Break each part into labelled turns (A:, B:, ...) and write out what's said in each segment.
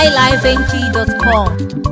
A: highlifeng.com.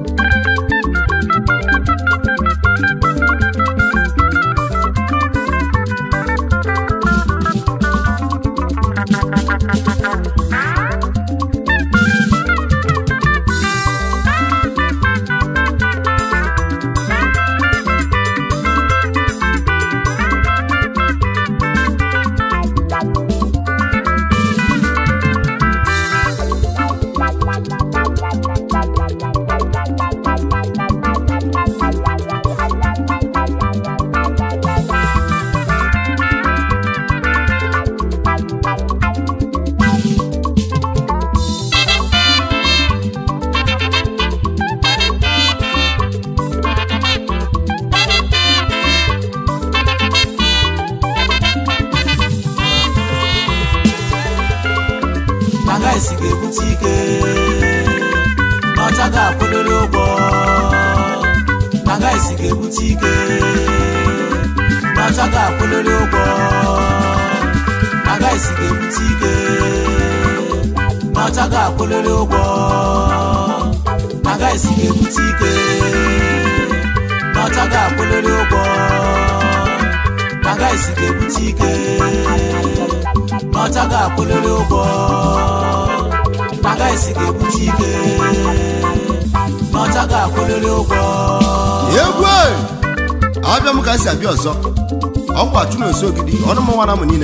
B: agaghịsi ga-ebute ike n'ọcha ga-akwụlịrị ụgwọ agaghịsi ga-ebute ike n'ọcha ga-akwụlịrị ụgwọ agaghịsi ga-ebute ike n'ọcha ga-akwụlịrị ụgwọ agaghịsi ga-ebute ike n'ọcha ga-akwụlịrị ụgwọ agaghịsi ga-ebute ike n'ọcha ga-akwụlịrị ụgwọ agaghịsi ga-ebute ike n'ọcha ga-akwụlịrị ụgwọ
C: egwu e! abịa m ka si abịa ọzọ ọkwa achụ na oso ogidi ọnụ mmanwa na mụ niile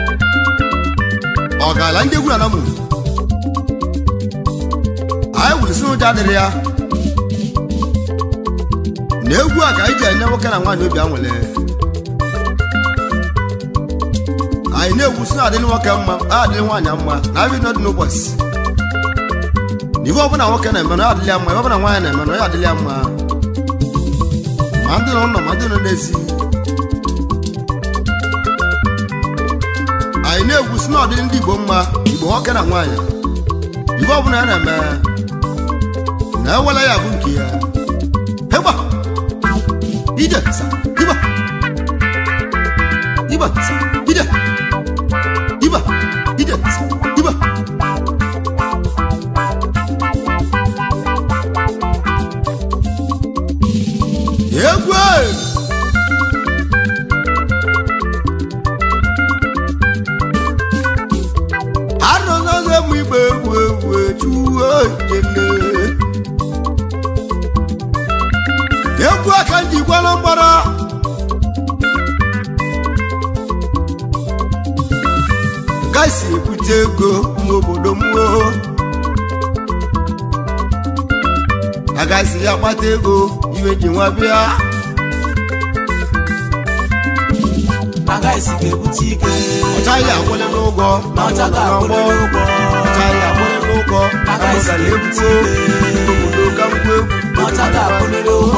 C: ọ gaala ndị egwu na mụ anyị wulisi ụjọ adịrị ya na egwu a ka anyị ji enye nwoke na nwaanyị obi anwụle anyị na-egwu si na-adịrị nwoke mma adịrị nwaanyị mma na abịa n'ọdị n'ụbọchị na ife ọbụla nwoke na-eme na ya adịrị ya mma ife ọbụla nwaanyị na-eme na ya adịrị ya mma ma ndị nọ n'ụlọ ma ndị nọ n'ezi anyị na-egwu si na ọdịrị ndị igbo mma igbo nwoke na nwaanyị ife ọbụla ya na-eme na ewela ya bụ nke ya hegba ije sa iba iba sa ije iba ije sa iba egwu e! arụnaghị m igbe egwu egwu ejuo jele egwu aka ji gwara mgbara gasi ebute ego n'obodo m o agaghịzi ya kpata ego iwe ji nwa bịa
B: agaghịsi ga-ebute ike
C: ọchaghị akwụle n'ụgwọ na
B: n'ọcha
C: n'ụgbọ
B: ga-akwụlịrị ụgwọ
C: ọchaghị akwụle n'ụgwọ
B: Agaghịzi
C: agara
B: ebute
C: egwuo obodo ka mgbe egwu
B: n'ọcha ga-akwụlịrị ụgwọ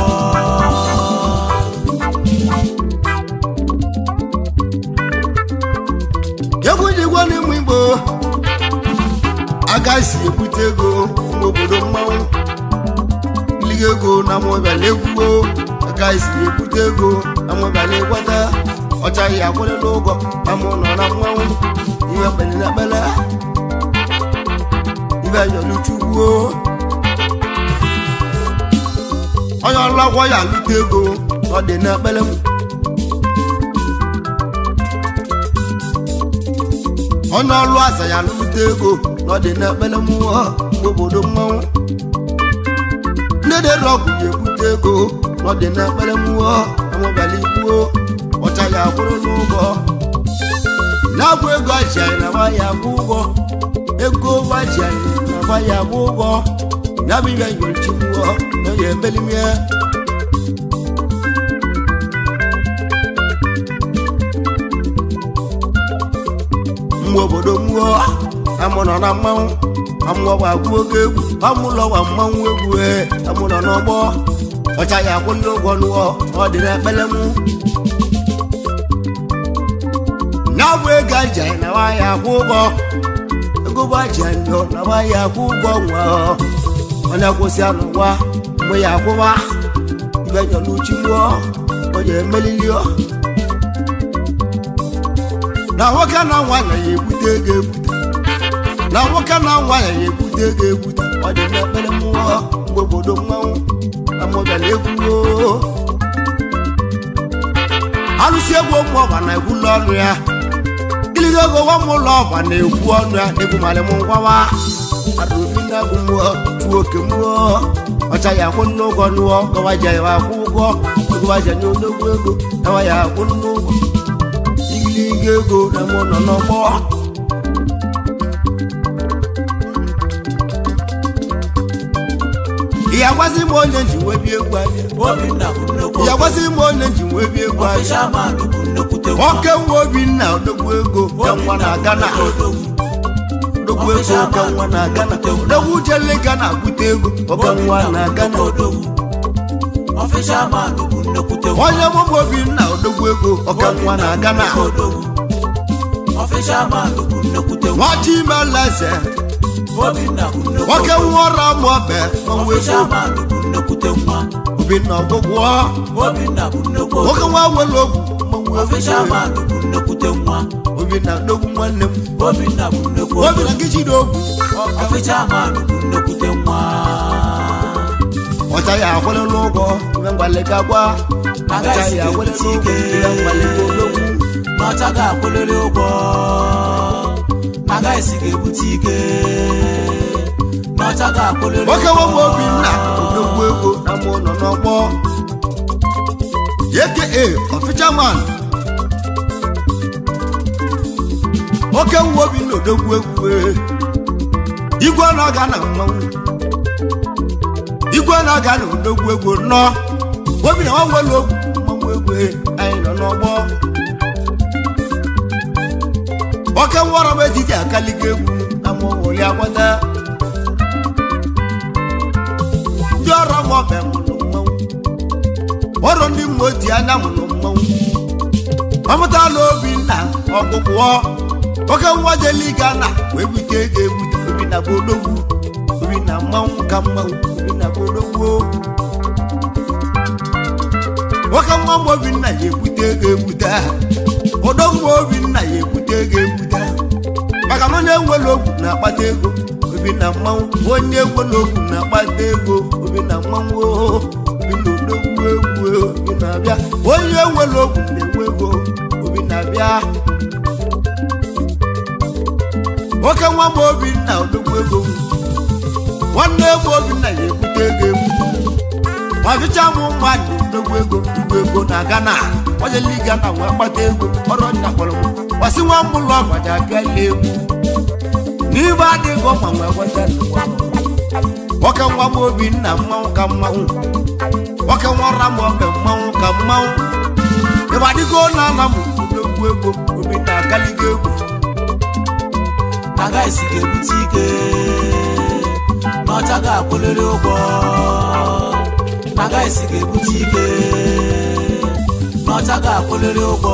C: egwu ji gwa n'ịmụ igbo agaghịzi ebute ego n'obodo mmanwụ liga ego na mụbịala egwuo agaghịzi ebute ego na mụbịala ịgwata ọchaghị akwụle n'ụgwọ na mụ nọ na mmanwụ iwe kpere na ekpere ibe yọluchugwuo onye ọrụ akwọ ya alụta ego ọ dị n'ekpere m onye ọrụ aza ya alụta ego na ọ dị n'ekpere mmụọ obodo mmanwụ ndị dere ọgwụ ya ebute ego na ọ dị n'ekpere mmụọ amụbala igbuo ọcha ya akwụrụ n'ụgwọ na-abụ ego aji anyị na ya akwụ ụgwọ ego gbaji anyị na ya akwụ ụgwọ ya bụ ihe nyochi mmụọ na ya emelimie mgbe obodo mmụọ amụ nọ na mmanwụ amụọ bụ agwụ oge egwu amụlọ gwa mmanwụ egwu ee amụ nọ n'ọgbọ ọcha ya akwụ ndị ụgwọ nụọ ọ dị n'ekpere mụ ya bụ ego aji anyị na nwaanyị akwụ ụgwọ ego bụ aji anyị nọ na nwaanyị akwụ ụgwọ nwa onye kwụsị anụ nwa mgbe ya akwụwa ibe nyọrọ uchi mmụọ onye emelilio na nwoke na nwaanyị ya ebute ego ebute na nwoke na nwaanyị ya ebute ego ebute ọ dị n'ekpere mmụọ mgbe obodo mmanwụ amụbịala egwu o. alụsị egwu ụmụ ọgba na-egwu n'ọnụ ya iligo ego nwa m ụlọ ọgba na-ekwu ọnụ ya egwu malị m ngwawa adaobi na-agụ mmụọ tuo oke mmụọ ọcha ya akwụ n'ụgwọ nụọ gawaja ya akwụ ụgwọ gawaja nye odogwu ego gawa ya akwụ n'ụgwọ igiliga ego na mụ nọ n'ọgbọ ị agwazi m onye ji wee bie egwu anya
B: Obinna bụ nnukwu
C: ị agwazi m onye ji wee bie egwu anya
B: Fisherman bụ nnukwute nwa.
C: nwoke nwa obinna odogwu ego ka nwa na gana odogwu ego ka nwa na gana odogwu jele gana bute ego ọka nwa na gana
B: Fisherman bụ nnukwute nwa.
C: onye mụbụ obinna odogwu ego ọka nwa na gana
B: Fisherman bụ nnukwute nwa.
C: nwachi imeleze
B: Obinna bụ nnukwu
C: nwoke nwa ọrụ amụọbe ọnwa ego
B: Fisherman bụ nnukwute nwa.
C: obinna ọgwụgwọ
B: Obinna bụ nnukwu
C: nwoke nwa wele ogwu mmanwụ ego
B: Fisherman bụ nnukwute nwa.
C: obinna odogwu nwanne m
B: Obinna bụ nnukwu
C: obinna gịchide ogwu
B: Fisherman bụ nnukwute nwa.
C: ọcha ya akwụlịla ụgwọ ime mgbalịga gwa ọcha ya akwụlịla ụgwọ ime mgbalịga odogwu
B: n'ọcha ga-akwụlịrị ụgwọ agaghịsi ga-ebute ike n'ọcha ga-akwụlịrị
C: nwoke nwoke obinna odogwu ego na mụ nọ n'ọgbọ aka ọfichaman nwoke nwa obinna odogwu egwu ee. igwe na-aga na mmanwụ igwe na-aga na odogwu egwu nọ obinna nwa nwere ogwu mmanwụ egwu ee, anyị nọ n'ọgbọ nwoke nwọrọ m etiti akaliga egwu na mụ nwụli agbada ndị ọrụ m ọbịa mụrụ mmanwụ ọrụ ndị mma oti anya mụrụ mmanwụ ọmụtala obinna ọgwụgwọ oke nwa jeliga na wee bute ego ebute obinna bụ odogwu obinna mmanwụ ka mmanwụ obinna bụ odogwu nwoke nwa m obinna ya ebute ego ebute odogwu obinna ya ebute ego ebute maka na onye nwere ogwu na-akpata ego obinna mmanwụ onye nwere ogwu na-akpata ego obinna mmanwụ oo, obinna odogwu egwu obinna abịa onye nwere ogwu na-enwe ego obinna abịa nwoke nwa m obinna odogwu ego nwanne m obinna ya ebute ego egwu ọchịcha m mmadụ odogwu ego igwe ego na gana ojeliga na wee kpata ego ọrụ nna kpọrọ m gbasi nwa m ụlọ ọgbaja abịala egwu n'ibe adịghị ọma nwee gweta nwoke nwa m obinna mmanwụ ka mmanwụ nwoke nwa ọra m ọbịa mmanwụ ka mmanwụ ebe adịgo na ala m odogwu ego obinna akaligo egwu
B: agaghịsi ga-ebute ike n'ọcha ga-akwụlịrị ụgwọ agaghịsi ga-ebute ike n'ọcha ga-akwụlịrị ụgwọ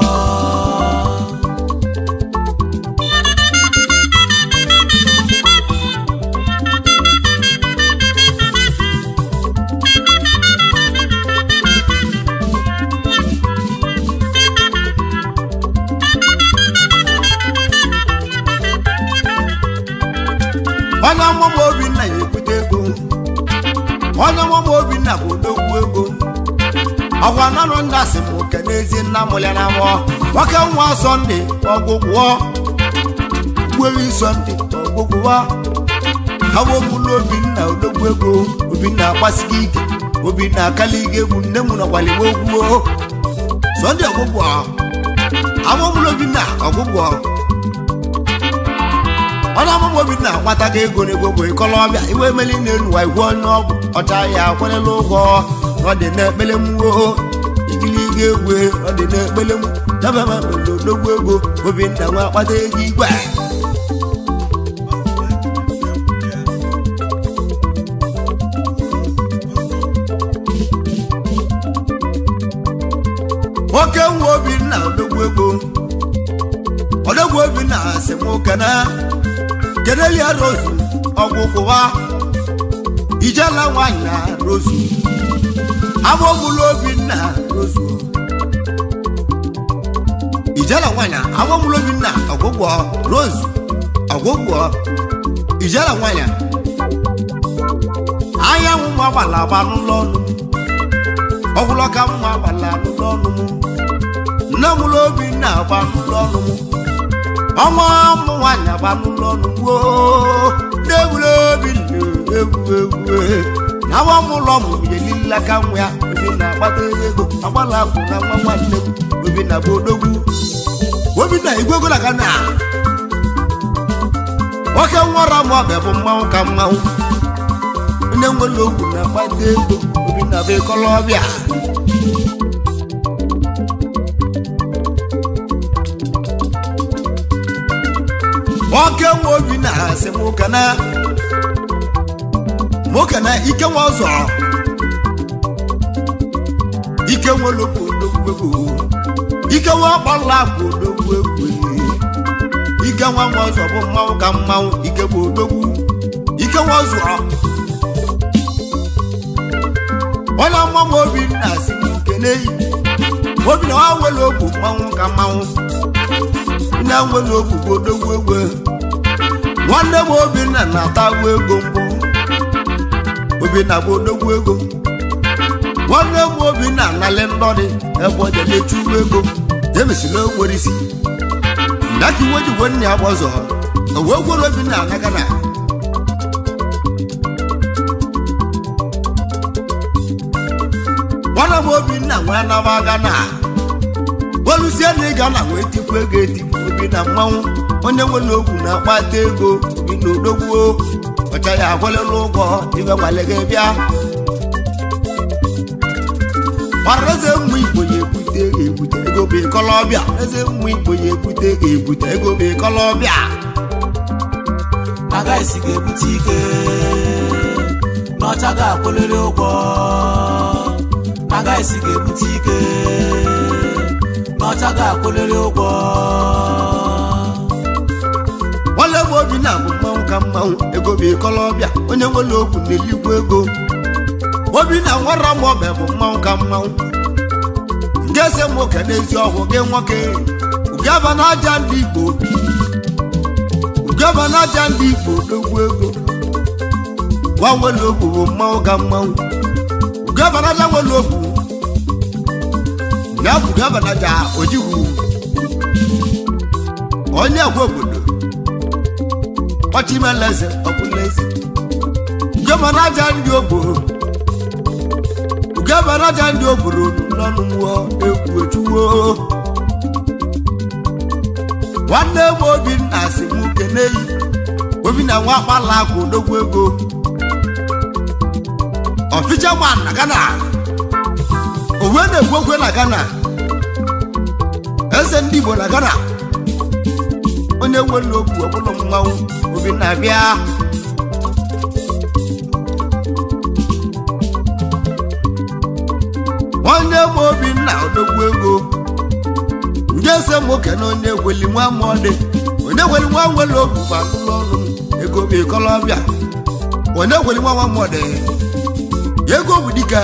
C: onye ọmụmụ obinna ya ebute ego onye ọmụmụ obinna bụ odogwu ego ọgwa nanụ nna si m oke n'ezi nna m ya na mụọ nwoke nwa sọnde ọgwụgwọ gwewi sọnde ọgwụgwọ awomụlụ obinna odogwu ego obinna agbasighị ike obinna akaliga egwu nne m nọkwalịwa ogwuo sọnde ọgwụgwọ awomụlụ obinna ọgwụgwọ onye ọmụmụ obinna agbatago ego n'ego bụ ịkọlọbịa iwe emeli na-enuwa igwe onye ọgwụ ọcha ya akwarela ụgwọ na ọ dị n'ekpele mmụọ igiliga egwe ọ dị n'ekpele m dabamodogwu ego obinna nwa akpata ego igwe nwoke nwa obinna odogwu ego odogwu obinna si m kene kenelia rozu ọgwụgwụwa ijela nwanyị na rozu amụmụlụ obinna rozu ijela nwanyị amụmụlụ obinna ọgwụgwọ rozu ọgwụgwọ ijela nwanyị anyanwụ nwa gbala agba n'ụlọ ọnụ m ọgwụlọ ka mma gbala n'ụlọ ọnụ m nne m ụlọ obi na-agba n'ụlọ ọnụ m ọnwa ụmụ nwaanyị agba n'ụlọ ọnụ m woo na-egburu obi na-egwu egwu na nwa m ụlọ m yelila ka nwa ya obi na-agbata ego agbala akwụ na nwa nwanne m obi na bụ odogwu obi na igwego na gana nwoke nwara m ọbịa bụ mmanwụ ka mmanwụ onye nwere ogwu na-akpata ego obi na bụ ịkọlọbịa nwoke nwe obi na-asị m kana nwoke na ike nwe ọzọ ike nwe lobo odogwu egwu ike nwe ọkpọla bụ odogwu egwu ike nwa nwa ọzọ bụ mmanwụ ka mmanwụ ike bụ odogwu ike nwa ọzọ onye mmanwụ obi na-asị m kene yi obi na nwa nwere ogwu mmanwụ ka mmanwụ nne nwere ogwu bụ odogwu egwu nwanne m obinna na-atagbu ego mbụ obinna bụ odogwu ego nwanne m obinna analị ndọdị ebe ọ jere echuwu ego emesịrị nwere isi ndaka iwe ji gwe nne ya gbọzọ o wee gwere obinna anaga na nwanne m obinna nwee anaba aga na olusie na ịga na wee tikwu ego etikwu obi na mmanwụ onye nwere ogwu na-akpata ego bi na odogwuo ọcha ya agwalela ụgwọ ibe gbalịga bịa gbara eze mmụ igbo ya ebute ego ebute ego bụ ịkọlọbịa eze mmụ igbo ya ebute ego ebute ego bụ ịkọlọbịa
B: agaghịsi ga-ebute ike n'ọcha ga-akwụlịrị ụgwọ agaghịsi ga-ebute ike n'ọcha ga-akwụlịrị ụgwọ
C: nwanne m obi na-abụ mmanwụ ka mmanwụ ego bụ ịkọlọbịa onye nwere ogwu na-eligwu ego obi na nwara m ọbịa bụ mmanwụ ka mmanwụ nke ese m oke n'ezi ọgwụ gị nwoke ugaba na aja ndị igbo ugaba na aja ndị igbo dogwu ego nwa nwere ogwu bụ mmanwụ ka mmanwụ ugaba na aja nwere ogwu ya bụ ugaba na aja ojigwu onye agwa obodo ọchịmeleze ọbụleze ugaba na aja ndị ogboro ugaba na aja ndị ogboro n'ọnụ mmụọ egwu ejuwo nwanne m obinna si m keneyi obinna nwa akpala akwa odogwu ego ọficha nwa na gana owe na-egwu ogwe na gana eze ndị igbo na gana onye nwere ogwu ọbụla mmanwụ obinna bịa onye m obinna odogwu ego ndị eze m oke na onye gweli nwa mọdị onye gweli nwa nwere ogwu gba n'ụlọ ọrụ m ego bụ ịkọlọbịa onye gweli nwa nwa mọdị ego bụ dike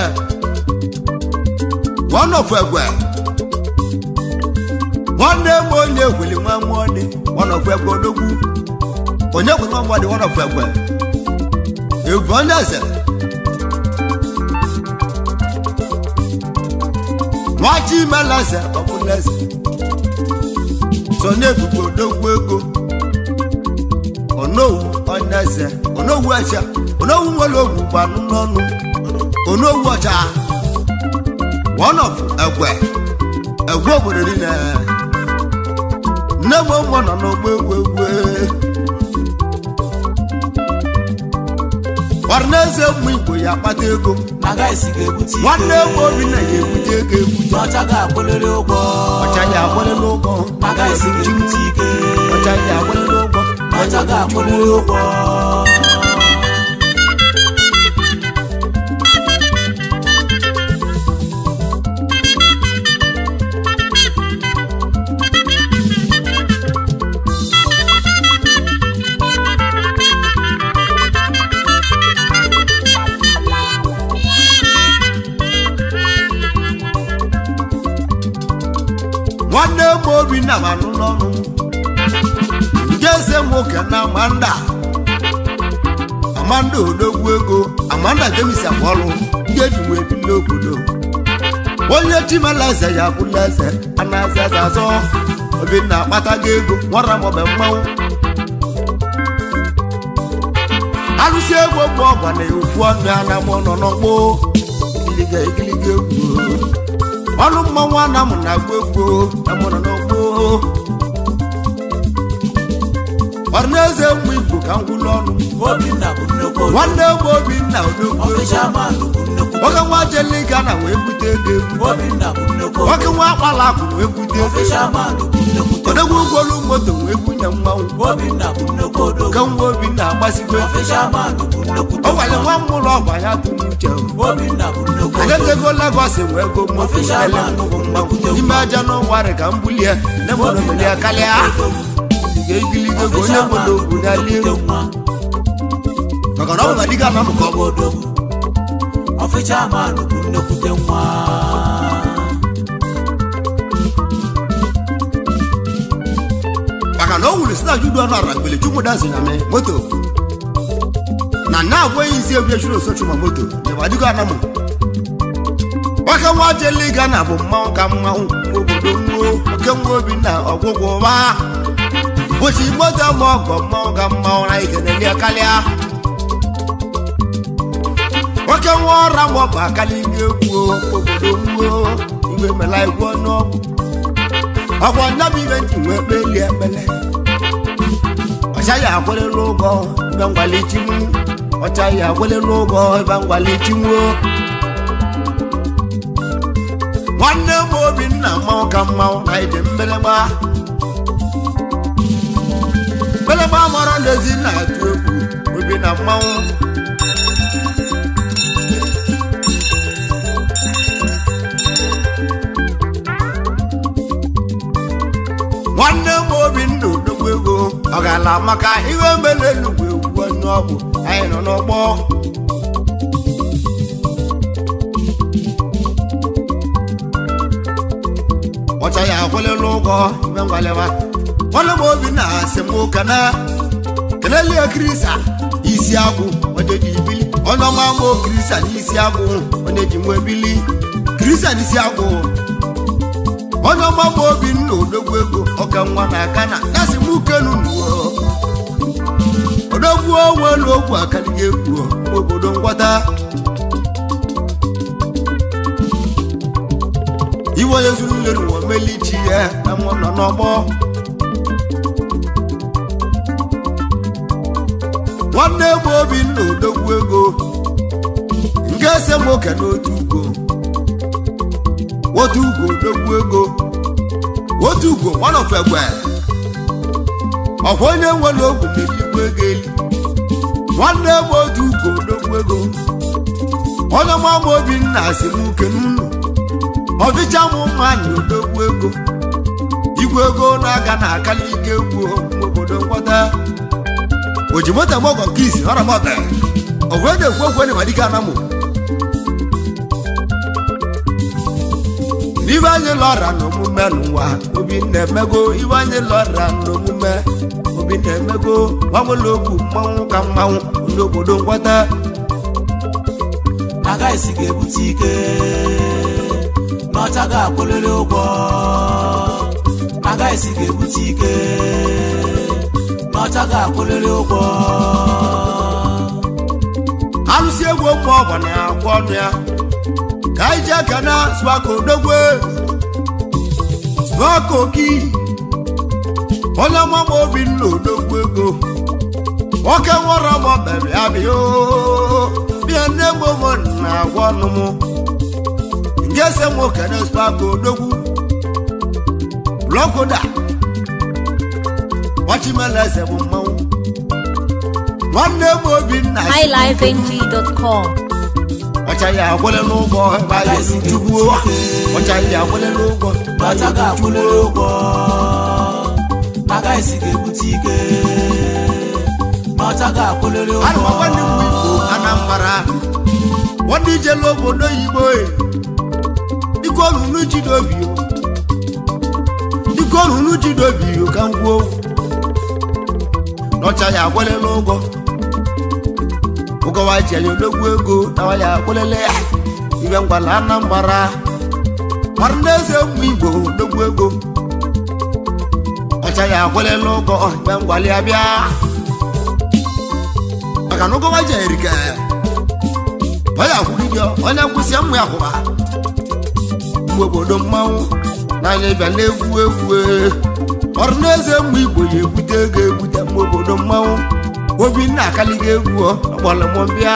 C: ọnọfụ egwe nwanne m onye gweli nwa mọdị ọnọfụ egwe odogwu onye gweli nwa mọdị ọnọfụ egwe egwu onye eze nwachi imeleze ọbụleze so na-ebubo odogwu ego onowu oneze onowu echa onowu nwere ogwu gbanụ n'ọnụ onowu ọcha one of egwe egwe obodo niile nne m ụmụ nọ n'ogbo egwu egwu ọrịnaeze ụmụ igbo ya akpata ego
B: agaghịsi ga-ebute ike
C: nwanne m obinna ya ebute ego ebute
B: n'ọcha ga-akwụlịrị ụgwọ
C: ọcha ya agbalịla ụgwọ
B: agaghịsi ga-ebute ike
C: ọcha ya agbalịla ụgwọ
B: n'ọcha ga-akwụlịrị ụgwọ
C: nwanne m obinna ma nụ n'ọnụ nke eze m oke na amanda amanda odogwu ego amanda jemis akwọlụ ndị eji wee bili obodo onye chimela eze ya bụla eze anazi eze azọ obinna akpatago ego nwara maọbụ mmanwụ alụsị ego bụ ọgwa na okwu ọnụ ya na mụ nọ n'ọgbọ igiliga igiliga egwu ọnụ mmanwụ ana mụ na agba egwu na mụ nọ n'ọgbọ ọrịnaeze mgbe igbo ka m gwụlụ ọnụ
B: obinna bụ nnukwu odogwu
C: nwanne m obinna odogwu
B: ọfịshaman bụ nnukwu
C: nwoke nwa jelika na wee bute ego egwu
B: obinna bụ nnukwu
C: nwoke nwa akpala akụ wee bute ego
B: ọfịshaman bụ nnukwu
C: odogwu ụgwọlu moto wee bunye mmanwụ
B: obinna bụ nnukwu odogwu
C: ka nwa obinna agbasigo
B: ọfịshaman bụ nnukwu
C: ọ gwara nwa mmụlọ ọgba ya tụrụ uche
B: obinna bụ nnukwu odogwu
C: agatego Lagos wee go moto ele nnukwu mmanwụ n'ime aja n'ụwarị ka m bulie ne m omelia karịa ga-egiligo ego onye obodo ogwu n'ala elu maka na ọ bụ na dịga na mụkọ bụ
B: odogwu ọfịshaman bụ nnekwute nwa
C: maka na o wuru si na judu ọnụ ara mgbele chukwu dazi na me moto na na agwaghị izi egwu echuru osochu ma moto nyeba dịgo anamụ nwoke nwa jeliga na bụ mmanwụ ka mmanwụ obodo nwuo oke nwa obi na ọgwụgwụ ụba bụchi moto ma ọgọ mmanwụ ka mmanwụ na ikeneli karịa nwoke nwa ọra ma ọgba akaliga egwu obodo nwuo igwe mela egwu ọnụọgwụ ọkwa nnabụ ibe nji wee kpelie ekpele ọchaghị akwelelu ụgwọ ebe ngwalichimụ ọchaghị akwelelu ụgwọ ebe ngwalichimụ nwanne m obinna mmanwụ ka mmanwụ na ije mbelegba mbelegba mara ndezi na-atụ egwu obi na mmanwụ nwanne m obinna odogwu ego ọ ga-ala maka ihe mere enugwu egwu onye ọgwụ anyị nọ n'ọgbọ ọcha ya akwụlịla ụgwọ ibe ngwalịwa nwanne m obinna asị m ụka na kelelie krisa isi agwụ onye ji ibili onye ọma mụ krisa n'isi agwụ onye ji nwa ebili krisa n'isi agwụ onye ọma bụ obinna odogwu ego ọka nwa na aka na yasị m ukenu nuo odogwu onwelu ogwu akaliga egwu obodo ngwọta iwe onye zuru nleru nwa melichi ya na mụ nọ n'ọgbọ nwanne m obinna odogwu ego nke ese m oke n'otu ugo otu ugo odogwu ego otu ugo one of egbe ọkwa onye nwere ogwu na-eligwe ego eli nwanne m otu ugo odogwu ego onye mama obinna si m uke n'ụlọ ọdịcha m nwanyị odogwu ego igwe ego na-aga na akali ike egwu obodo ngwọta oji moto mọgọ nke isi ọra mọta ọgwụ ede ekwu okwu ene madike anamụ ibe anyị lọra n'omume n'ụwa obi na-emego ibe anyị lọra n'omume obi na-emego gbanwere okwu mmanwụ ka mmanwụ n'obodo ngwọta
B: agaghịsi ga-ebute ike n'ọcha ga-akwụlịrị ụgwọ agaghịsi ga-ebute ike n'ọcha ga-akwụlịrị ụgwọ
C: alụsị egwu ụmụ ọgba na-agwa ọnụ ya ka anyị ji aka na swako dogwe swako ki onye ọmama obi nna odogwu ego nwoke nwere ọmọ bere ya bịa oo. bịa nne m ụmụ na-agwa ọnụ m nke se m okene swako odogwu blọkoda ọchịmeleze bụ mmanwụ nwanne m obi nna si
A: highlifeng.com.
C: ọcha ya akwụle n'ụgwọ ebe a ga-esi jugbuo ọcha ya akwụle n'ụgwọ ebe a
B: n'ọcha
C: ga-esi
B: ga-akwụlịrị
C: jugbuo
B: ụgwọ agaghịsi ga-ebute ike n'ọcha ga-akwụlịrị
C: ana m
B: ụgwọ
C: agwa ndị mgbe igbo anambra nwanne ijelu obodo oyibo e. biko runu jidobi o biko runu jidobi o ka m gwuo n'ọcha ya akwụle n'ụgwọ ụkọwa ji anya odogwu ego nawa ya kwelele ya ibe ngwala anambara mara ndị eze mmụ igbo odogwu ego ọcha ya akwelele ụgọ ibe ngwali ya bịa maka na ụkọwa ji erike onye akwụgide onye nkwụsị mmụ ya kwụba mgbe obodo mmanwụ n'anya ịbịa na-egwu egwu ọrụ n'eze mgbe igbo ya ebute ego ebute mgbe obodo mmanwụ obinna akaliga egwu ọgbọlọmọbịa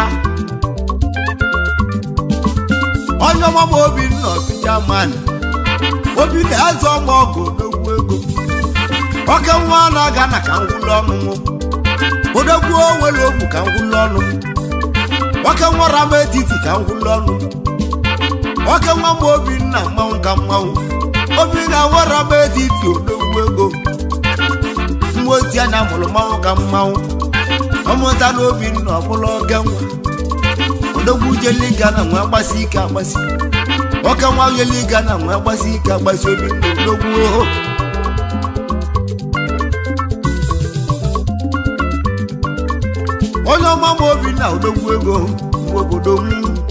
C: onye ọmama obinna ọfịja mani obinna eze ọma ọgụ n'ogwu ego oke nwa na-aga na ka ngwụlọ ọnụnụ odogwu nwere ogbu ka ngwụlọ ọnụ nwoke nwa rama etiti ka ngwụlọ ọnụ nwoke nwa ma obinna mmanwụ ka mmanwụ obinna nwere ama etiti odogwu ego nwa oti anya mụrụ mmanwụ ka mmanwụ ọmụta na obinna ọbụla oge nwa odogwu jeliga na nwa agbasi ike agbasi nwoke nwa jeliga na nwa agbasi ike agbasi obinna odogwu oho onye ọma ma obinna odogwu ego nwa obodo m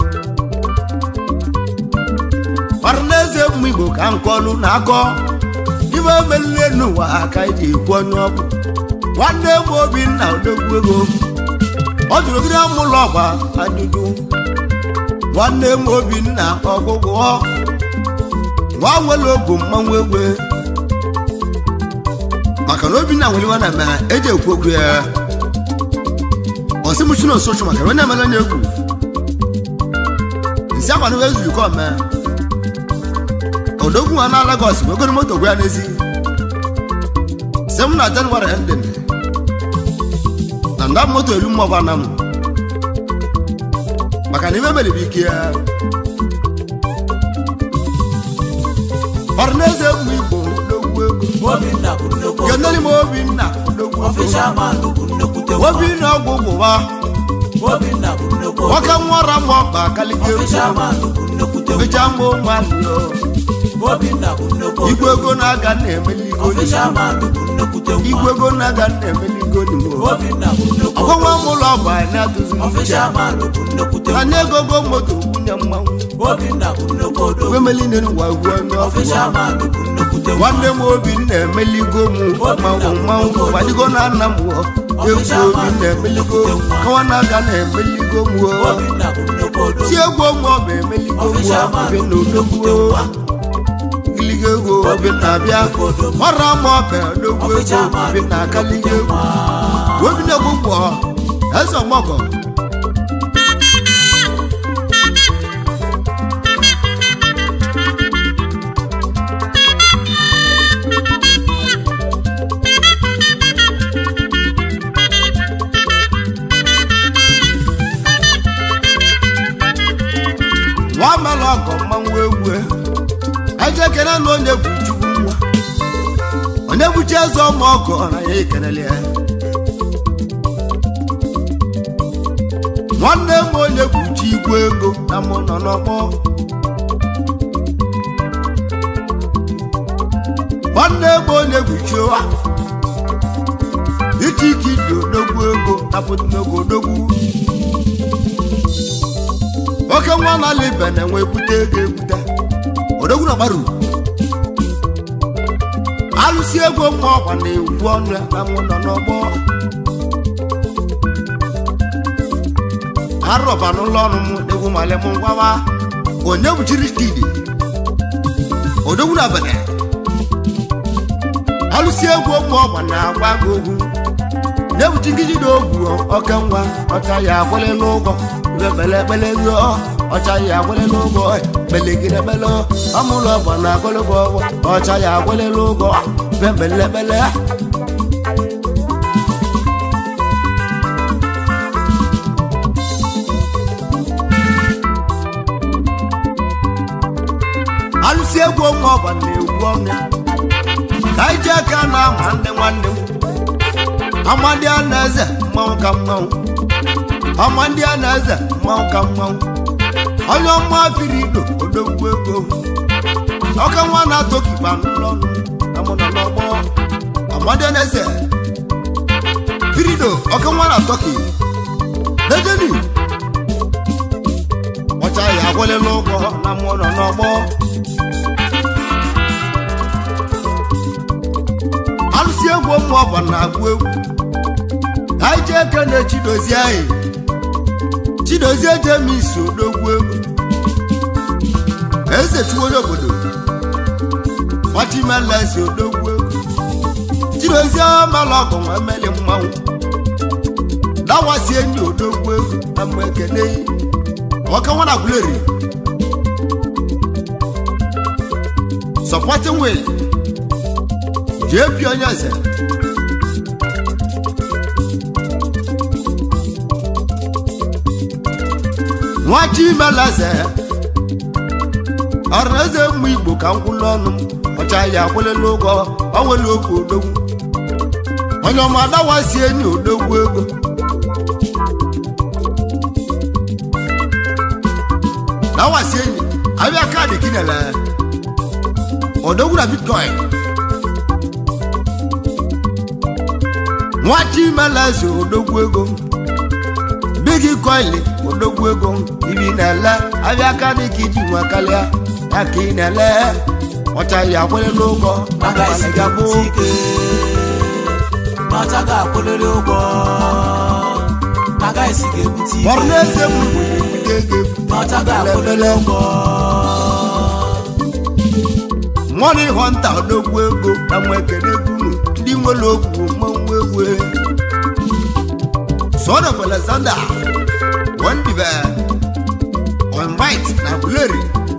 C: ọrụ n'eze mmụ igbo ka nkọlụ na-akọ ibe emelile n'ụwa aka eji ekwu onye ọ bụ nwanne m obinna odogwu ego ọ jụrụ gịrị mụlọ ọgba ajụjụ nwanne m obinna ọgwụgwọ nwa nwere ogu mmanwụ egwe maka na obinna nwere iwe na mere eji ekwu okwu ya ọsị mụchi na osochu maka onye emere onye egwu nsi akwana wee zuru kọ mee odogwu nwa na Lagos wegoro moto gwa ya n'ezi si m na January ending na nda moto elu mmụọ na m maka na ime meribe ike ya ọrụ n'eze mmụ igbo odogwu ego
B: obinna bụ nnukwu
C: kenere m obinna odogwu ego
B: ọfịshaman bụ nnekwute nwa
C: obinna ọgwụ gwụwa
B: obinna bụ nnukwu
C: nwoke nwara m ọkpa kalịga egwu
B: ọfịshaman bụ nnekwute nwa
C: mecha mma ụmụanụ
B: obinna bụ nnukwu
C: igwe ego na-aga na-emeligo
B: ọfịshaman bụ nnekwute
C: igwe
B: nwa
C: ego na-aga na-emeligo n'imo
B: obinna bụ nnukwu
C: ọgwụnwa m ụlọ ọgba anyị na-atụzi uche
B: ọfịshaman bụ nnekwute nwa
C: anya egogo moto nwunye mmanwụ
B: obinna bụ nnukwu odo
C: igwe meline n'ụwa gwu onye ọgwụ
B: ọfịshaman bụ nnekwute nwa
C: nwanne m obi na-emeligo m mmanwụ mmanwụ gbadigo na nna m wụọ egwu obi na-emeligo kawa na-aga na-emeligo m wụọ
B: obinna bụ nnukwu odo
C: si egwu ọnwụ ọba emeligo m wụọ obi na odogwu giligo ego obi na-abịa ọra ma ọba odogwu ego obi na-akaligo egwu obi na-egwu gbọ eze ọgbọgọ nwa mara ọgọ mmanwụ egwu eje kere na onye bụ chukwu nwa onye bụchi eze ọma ọgọ na ya ekelele ya nwanne m onye bụchi igwe ego na mụ nọ n'ọgbọ nwanne m onye bụchi ụwa ike ike dị odogwu ego napụta n'ogo odogwu oke nwa na-ala ibe na-enwe ebute ego ebute odogwu na gbaru alụsi ego mma ọkwa na-egwu ọnụ ya na mụ nọ n'ọgbọ arọba n'ụlọ ọrụ m egwu male m ngwawa onye buchiri stidi odogwu na bene alụsi egwu mma ọkwa na-agba gị ogwu na-ebuchi nkiji na ogwu oke nwa ọcha ya akwụlịla ụgwọ bele ekpele ruo ọcha ya akwụlịla ụgwọ belegide ekpele ọmụlụ ọgwọ na agụlụgwọ ọgwọ ọcha ya akwụlịla ụgwọ bembele ekpele alụsi egwu ọnwa ọgba na-egwu ọnụ ka anyị ji aka na ama ndị nwanne m amadi a na-eze mmanwụ ka mmanwụ amadi a na-eze mmanwụ ka mmanwụ onye ọma biri ido odogwu ego ọka nwa na-atọ kiba n'ụlọ ọnụ na mụ nọ n'ọgbọ amadi a na-eze birido ọka nwa na-atọ ki ejeni ọcha ya agwụlịla ụgwọ na mmụọ nọ n'ọgbọ alụsị egwu ụmụ ọba na-agụ egwu anyị jee eke na chidozie anyị chidozie jemisi odogwu egwu eze chuonye obodo ọchịmelezi odogwu egwu chidozie mala ọgụ nwa emeli mmanwụ dawasie ndị odogwu egwu na mgbe ekene ọka nwa na gwuleri supporting way jee bi onye eze nwachi meleze ọrụ eze mmụ igbo ka nkwụlụ ọnụ m ọcha ya akwụlịla ụgwọ onwere okwu odogwu onye ọma adawasi enyi odogwu ego dawasi enyi abịa kaadị kinele odogwu na bitcoin nwachi meleze odogwu ego bigi koili odogwu ego ibi na-ele abịa kaadị ka iji nwa karịa ya ka ị na-ele ọcha ya akwụlịla ụgwọ
B: Naga isi
C: ga-abụ
B: ga-ebute ike n'ọcha ga-akwụlịrị ụgwọ Naga isi ga-ebute ike
C: ọrụ na-ese m ga ego
B: n'ọcha ga-akwụlịrị ụgwọ
C: mọni họnta odogwu ego na nwa ekene egwu ndị nwere okwu mmanwụ egwu son of alexander wondibe on right na buleri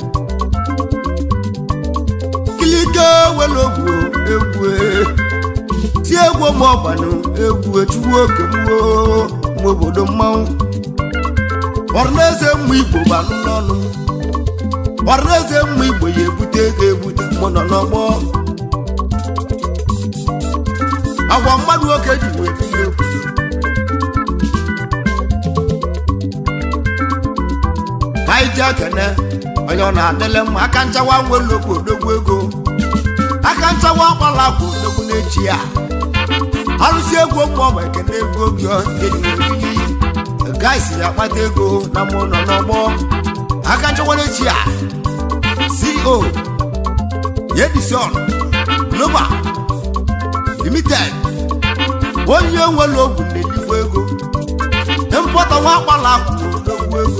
C: kilike were ogwu egwu ti egwu ma ọgbanụ egwu echuwu oke mwo nwa obodo mmanwụ ọrụnaeze mmụ igbo gbanụ n'ọnụ ọrụnaeze mmụ igbo ya ebute ego ebute mụ nọ n'ọgbọ agwa mmadụ nwoke ji wee tinye egwu anyị ji ekene onye ọ na-adịle mma aka nchawa nwelokwu odogwu ego aka nchawa ọkpala bụ odogwu n'echi ya arụsị egwu ụmụ ọgba ekene egwu oge enyi gaisi ya akpata ego na mụ nọ n'ọgbọ aka nchawa n'echi ya co yedison global limited onye nwere ogwu na-elikwa ego mpọta nwa akpala bụ odogwu ego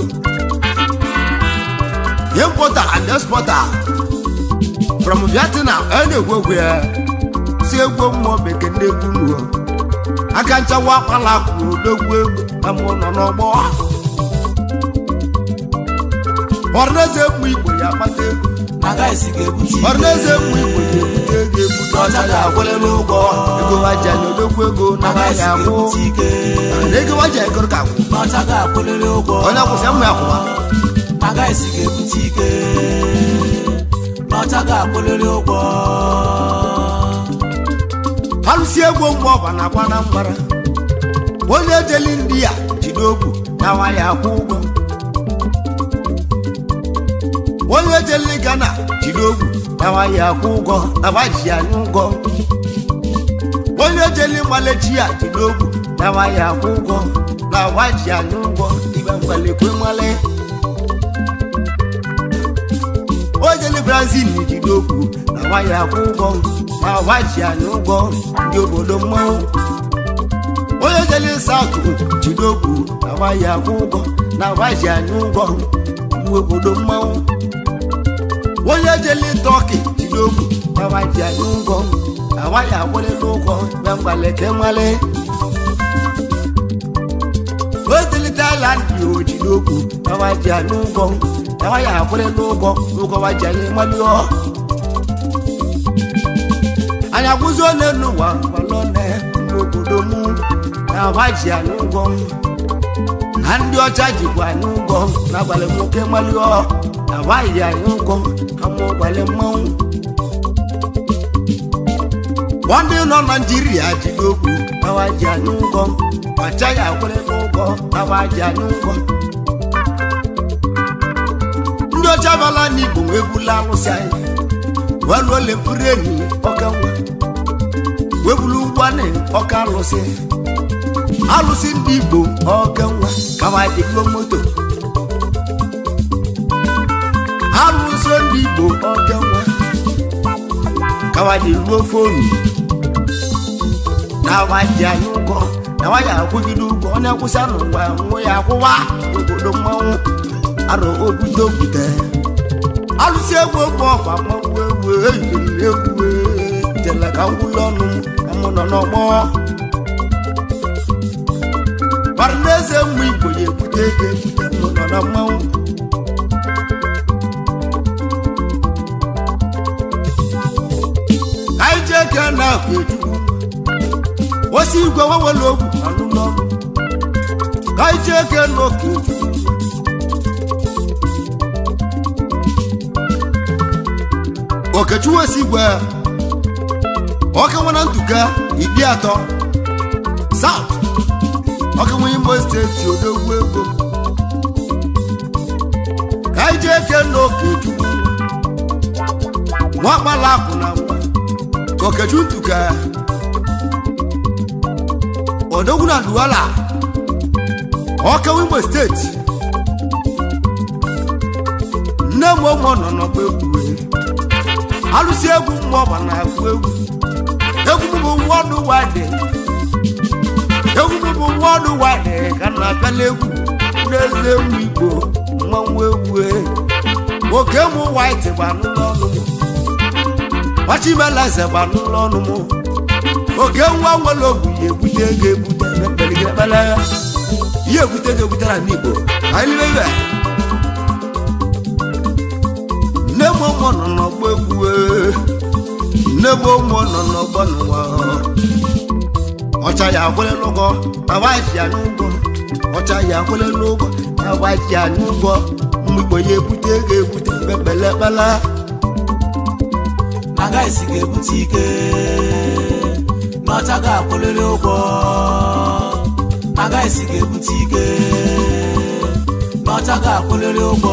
C: importer and exporter from vietnam a na-egwu egwu ya si egwu mmụọ bekee na-egwu nuo aka nchawa akpala kwuru odogwu egwu na mụ nọ n'ọgbọ ọrụnaeze mmụ igbo ya akpata ego
B: Naga isi ga-ebute ike
C: ọrụnaeze mmụ igbo ya ebute ego ebute ọcha ya agwụlịla ụgwọ ego waja na odogwu ego na
B: Naga
C: ya
B: isi
C: akwụ
B: ga-ebute ike
C: na ego waja egoro ka akwụ
B: n'ọcha ga-akwụlịrị ụgwọ
C: onye akwụsị mmụ ya kwụwa
B: Naga isi ga-ebute ike n'ọcha ga-akwụlịrị ụgwọ
C: alụsị egwu mgbe ọba na-agba na mgbara onye ejeli ndị ya jide ogwu na nwa ya akwụ ụgwọ onye ejeli gana jide ogwu na nwa ya akwụ ụgwọ na nwa ji ya anya ụgwọ onye ejeli mgbalechi ya jide ogwu na nwa ya akwụ ụgwọ na nwa ji ya anya ụgwọ ibe mgbalekwe nwale ojeli brazil jide ogwu na nwa ya akwụ ụgwọ na nwa ji anya ụgwọ ndị obodo mmanwụ onye jeli saụtụ jide ogwu na nwa ya akwụ ụgwọ na nwa ji anya ụgwọ ndị obodo mmanwụ onye jeli tọki jide ogwu na nwa ji anya ụgwọ na nwa ya akwụlịla ụgwọ mgbe mgbaleke nwale ojeli tailand yi ojide ogwu na nwa ji anya ụgwọ na nwa ya akwụlịla ụgwọ ụgwọ nwa ji anya ịmalụọ anyị akwụzi onye n'ụwa gbalọne n'obodo mụ na abaji anyị ụgwọ na ndị ọcha jikwa anyị ụgwọ n'abalị nwoke malụọ abaghị anyị ụgwọ ama ụgbalị mmanwụ ndị nọ naijiria jide okwu abaji anyị ụgwọ ọchaghị akwụrị n'ụgwọ abaji anyị ụgwọ ndị ọcha bala n'igbo wee bula alụsị anyị weluole mkpụrụ enyi ọka nwa webulu ụgbọanị ọka alụsị alụsị ndị igbo oke nwa kawadịgo moto alụsị ndị igbo oke nwa kawadịruo fonu na waji anyị ụgwọ na waya akwụgide ụgwọ onye kwụsị n'ụwa nwụ ya akwụwa obodo mmanwụ arụ okwute okwute alụsị egwu egwu ọkwa mmanwụ egwu eyiri egwu jele ka ngwụli ọnụ amụ nọ n'ọgbọ Parneze mụ igbo ya ekwute ego ekwute mụ nọ na mmanwụ anyị jee ke na akwa ejukwu osi igwe wewere ogwu anụ n'ọnụ ka anyị jee ke na oke ejukwu okechukwu osi igwe ọka nwana ntụka iri atọ south ọka nwe imo steeti odogwu ego ka anyị jee ke na okechukwu nwa kpala akụ na nwa okechukwu ntụka odogwu na duwala ọka nwe imo steeti nne m ụmụ nọ n'ọgba egwu alụsị egwu mmụọ ma na-agụ egwu egwu m bụ wọdụ wade egwu m bụ wọdụ wade ka na apịala egwu n'eze mụ igbo mmanwụ egwu nwoke mụ waiti gba n'ụlọ ọnụ m nwachimelaeze gba n'ụlọ ọnụ m oke nwa nwere ogwu ya ebute ego ebute ekpeligekpele ihe ebute ego ebutere n'igbo anyị lebe nne m ụmụ nọ n'ọgbọ egwu nne m ụmụ nọ n'ọgbọ n'ụwa ọcha ya akwele n'ụgwọ awaji ya n'ụgwọ ọcha ya akwele n'ụgwọ awaji ya n'ụgwọ mgbigbo ya ebute ego ebute ekpele ekpele
B: na gaisi ga-ebute ike n'ọcha ga-akwụlịrị ụgwọ na gaisi ga-ebute ike n'ọcha ga-akwụlịrị ụgwọ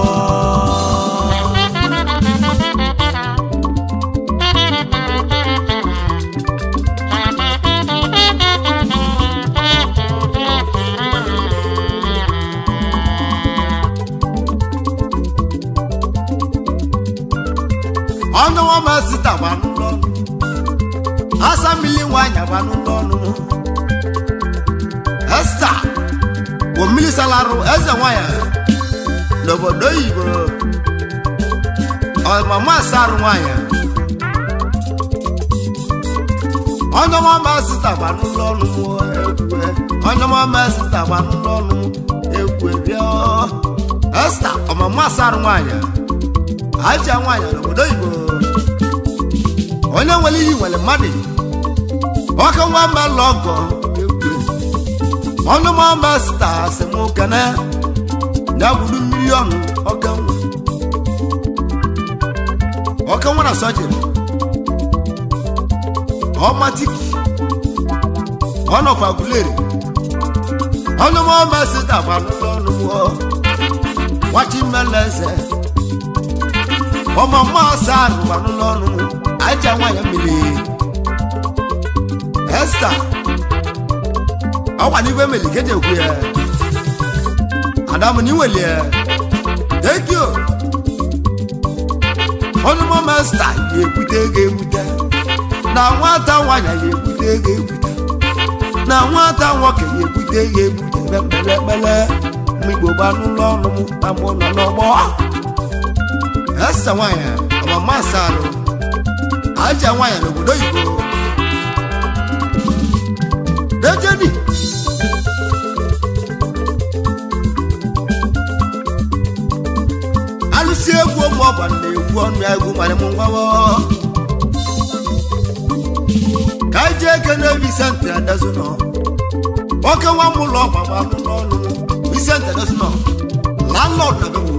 C: ọnụ ọma sita gba n'ụlọ ọnụ asa mmiri nwanyị gba n'ụlọ ọnụ esta bụ mmiri salarụ eze nwanyị n'obodo oyibo ọmama asarụ nwanyị onye ọma sita gba n'ụlọ ọnụ m egwu onye ọma sita gba n'ụlọ ọnụ m egwu bịa esta ọmama asarụ nwanyị aja nwaanyị n'obodo oyibo onye nwere ihe nwere mmadụ ọka nwa mmelụ ọgọ ọnụ mama sta asị m kene ya gburu milion ọka nwa ọka nwa na sọjiri ọmatiki ọnọkwa guleri ọnụ mama sta gbanụ n'ọnụ wachi mmeleze ọmọ mọ́ọ̀sá àrùbánú lọ́nu ajá wáyà mìlì ẹ́sítà ọwà nígbẹ́ mìlì kéde òkú yẹ àdàmú níwèlì ẹ thank you ọnụmọ mẹ́sítà yẹ èkúté ego èkúté na nwata nwanyà yẹ èkúté ego èkúté na nwata nwoke yẹ èkúté ego èkúté pẹlẹpẹlẹ mgbigbo gbanú lọ́nu mú amú nọ n'ọgbọ esa nwanyị ọmama asarụ aja nwanyị n'obodo oyibo dejedi alụsị egwu ụmụ ọgba na-egwu ọnụ egwu nwere m ngwawo ka anyị jee eke na Vicente Adazunọ nwoke nwa m ụlọ ọgba gbanụ n'ọnụ Vicente Adazunọ landlord na bebo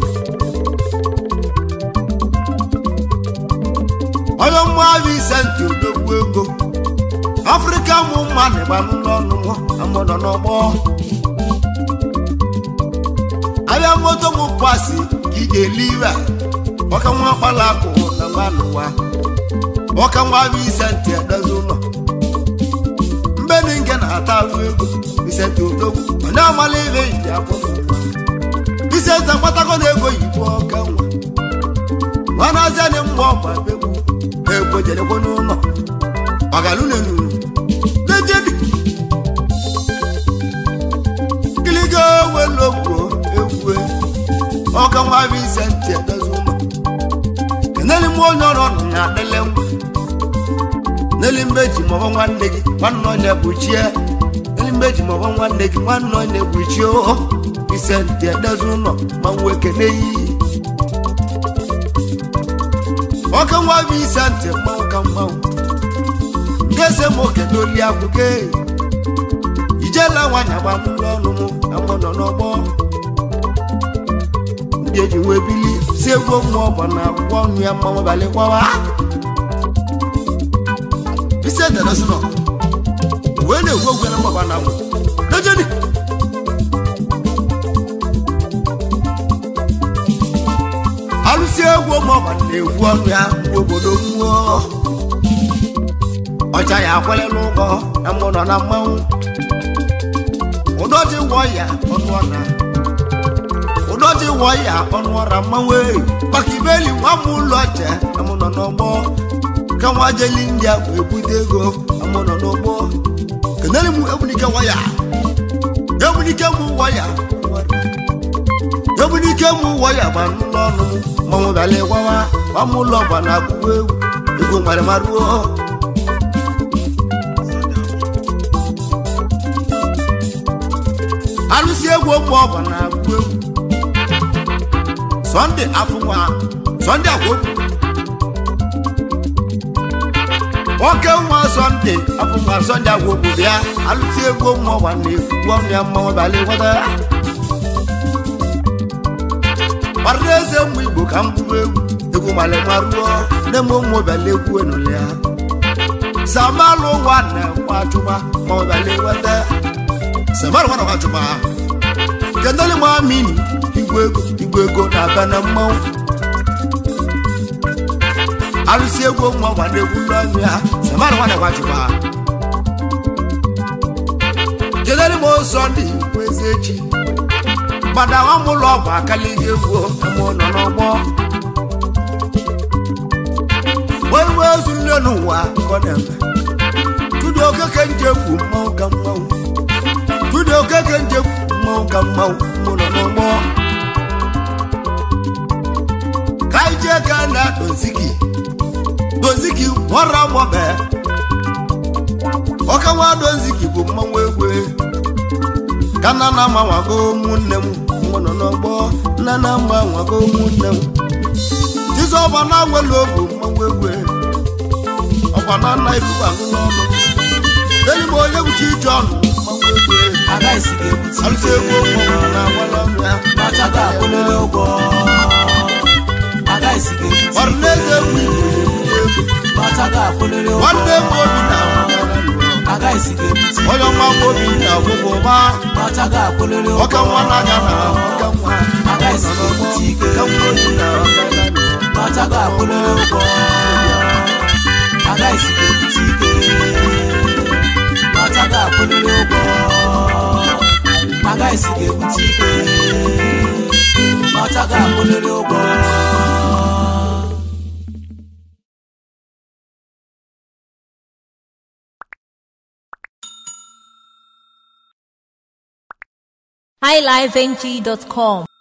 C: onye mgbavi isenti odogwu ego afrịka mụ mma na-egba n'ụlọ ọnụ amụ nọ n'ọgbọ abịa moto mụ pasi ka ị ga-eli iwe ọka nwa kpala akụ na mba n'ụwa ọka nwa bụ isenti edozi ụlọ mbe dị nke na-ata ahụ ego isente odogwu onye ọmala ibe iji akwụ isente mkpatago na ego yibo ọka nwa nwanazịanị mgbe ọgba begwu ego jerekwa n'ụlọ ọgalunenuru dejebi kiligo welogwo egwu ọka nwa bụ isente edozi ụlọ keneli m onye ọrụ ọnụ na adịle nwa n'elu mmeji maọbụ nwanne gị nwanne onye kpuchie n'elu mmeji maọbụ nwanne gị nwanne onye kpuchie o ise ntị edezi ụlọ ma nwe kene iyi nwoke nwa bụ ise ntị mmanwụ ka mmanwụ ndị ese m oke n'oli akwụke ijela nwanyị agba n'ụlọ ọnụ m na mụ nọ n'ọgbọ ndị eji wee bili si egwu mmụọ bụ na akwụkwọ ọnụ ya mmanwụ balị kwawa ise dẹrẹsì náà wẹ́ẹ́ lè wọ́ gbẹ́rẹ́ bàbá náà wọ̀ lọ́jọ́ ni. alụsị egwu ọmụọba na-egwu ọnụ ya mgbe obodo mmụọ ọcha ya akwele n'ụgọ na mbụ nọ na mmanwụ ụdọji wọ ya ọnụ ọra ụdọji wọ ya ọnụ ọra mmanwụ eyi maka ibeli nwa m ụlọ che na mụ nọ n'ọgbọ ka nwa jeli ndị a wee bute ego amụ nọ n'ụgbọ kenere m ebunike waya ebunike m waya ebunike m waya ma n'ụlọ ọnụ m manwụ bịala gwawa gbam ụlọ gba na akwụkwọ egwu ego nwere maruo alụsị egwu ụmụ ọgba na akwụkwọ egwu sọnde afụnwa sọnde akwụkwọ nwoke nwa sọnde afụnwa sọnde agwụgwụ bịa alụsị egwu ụmụ ọgba na-ekwu ọnụ ya mmanwụ bịala gwata kparịrị eze mmụ igbo ka m bụrụ egwu egwu malịma ruo nne m ụmụ bịala egwu enụlị ya samalụ ụwa na kwachụma ma ọ bịala eweta samalụ nwa na kwachụma kendali m amini igwe ego igwe ego na-abịa na mmanwụ alụsị egwu ụmụ ọgba na-egwu n'ọnụ ya samalụ nwa na kwachụma kedali m ụzọ ndị igwe eze echi gbada nwa m ụlọ ọgwụ akala ihe egwu mụ nọ n'ọgbọ wee wee ozu nne n'ụwa ọ na-eme tudi okeke njekwu mmanwụ ka mmanwụ tudi okeke njekwu mmanwụ ka mmanwụ mụ nọ n'ọgbọ ka anyị jee ka na dozigi dozigi nwara mọbe ọkawa dozigi bụ mmanwụ egwe ka nna na amanwago ụmụnne m mụ nọ n'ọgbọ nna na amanwago ụmụnne m jizọba na nwere obu mmanwụ egwe ọkwa na nna ifufe agụ n'ọnụ enyi m onye bụchi ije ọnụ mmanwụ egwe
B: agaghịsi ga-ebute
C: alụsị egwu ụmụ na agwala ọnụ ya
B: n'ọcha ga-akwụlịrị ụgwọ agaghịsi ga-ebute
C: ọrụ n'eze egwu igbo na-ebute egwu
B: n'ọcha ga-akwụlịrị ụgwọ
C: nwanne m obi na
B: agaghịsi ga-ebute
C: onye ọma m obi na ọgwụgwụ ma
B: n'ọcha ga-akwụlịrị ụgwọ
C: ọka nwa na-aga na ọka nwa
B: agaghịsi ga-ebute ike
C: ka nwa obi na ọka na
B: n'ọcha ga-akwụlịrị ụgwọ agaghịsi ga-ebute ike n'ọcha ga-akwụlịrị ụgwọ agaghịsi ga-ebute ike n'ọcha ga-akwụlịrị ụgwọ
A: highlifeng.com